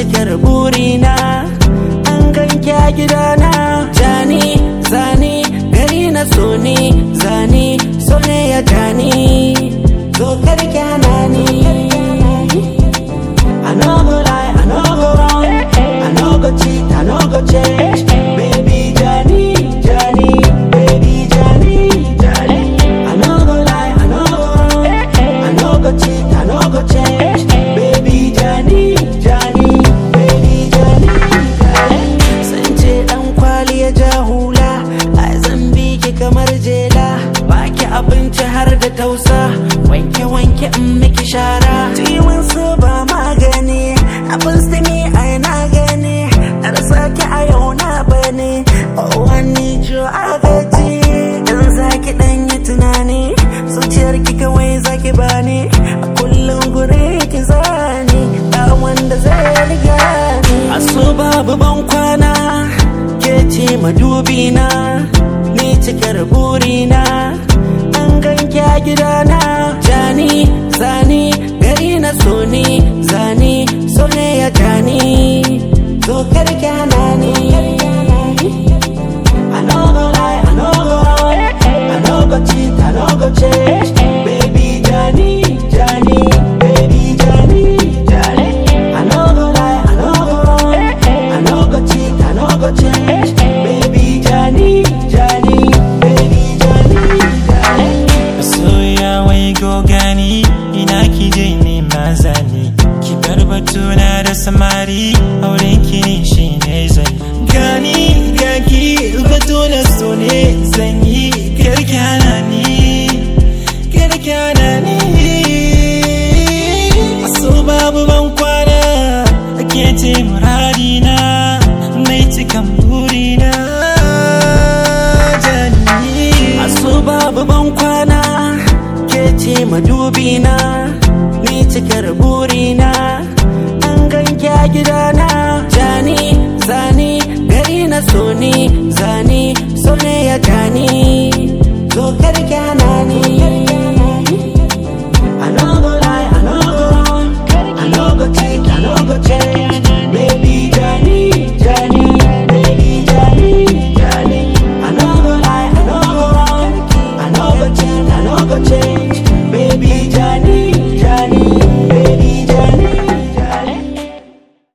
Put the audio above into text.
cikar burina an ganke a gidana jani zani gari na so ne zani so ne ya jani zo karki hana ni I no go lie, I no go wrong I no go cheat, I no go change Baby Johnny, Johnny Baby Johnny, Johnny I no go lie, I no go wrong I no go cheat, I no go change Baby Johnny, Johnny Baby Johnny, Johnny Sun ce dan kwali ya ja hula Ai zan bi ki kamar jela Baki abinci har da tausa Wanke wanke in miki shara Ciwon su ba magani Abin stimi ai na gani Dar sake a yau na bane Oh wani jo agaji Dan zaki dan yi tunani Zuciyar ki kawai zaki bani A kullum gure ki zani Ba wanda zai riga ni Aso babu ban kwana Ke ce madubina Ni cikar burina An ganke a gidana Jani, zani, gari na so ni Zani, so ne ya jani Zo karki hana ni I no go lie, I no go wrong I no go cheat, I no go change Baby Johnny, Johnny Baby Johnny, Johnny I no go lie, I no go wrong I no go cheat, I no go change Baby Johnny, Johnny Baby Johnny, Johnny Soya wai gogani ina ki je ne mazani ki bar batuna da samari auren ki ne shi ne zan gani gaki batuna so ne zan yi karkyana ni karkyana ni so babu ban kwana ake ce muradina mai cikan burina jani Aso babu ban kwana ke ce madubina ni cikar burina an ganke a gidana jani zani gari na so ni zani so ne ya jani zo karki hana ni I no go lie, I no go wrong I no go cheat, I no go change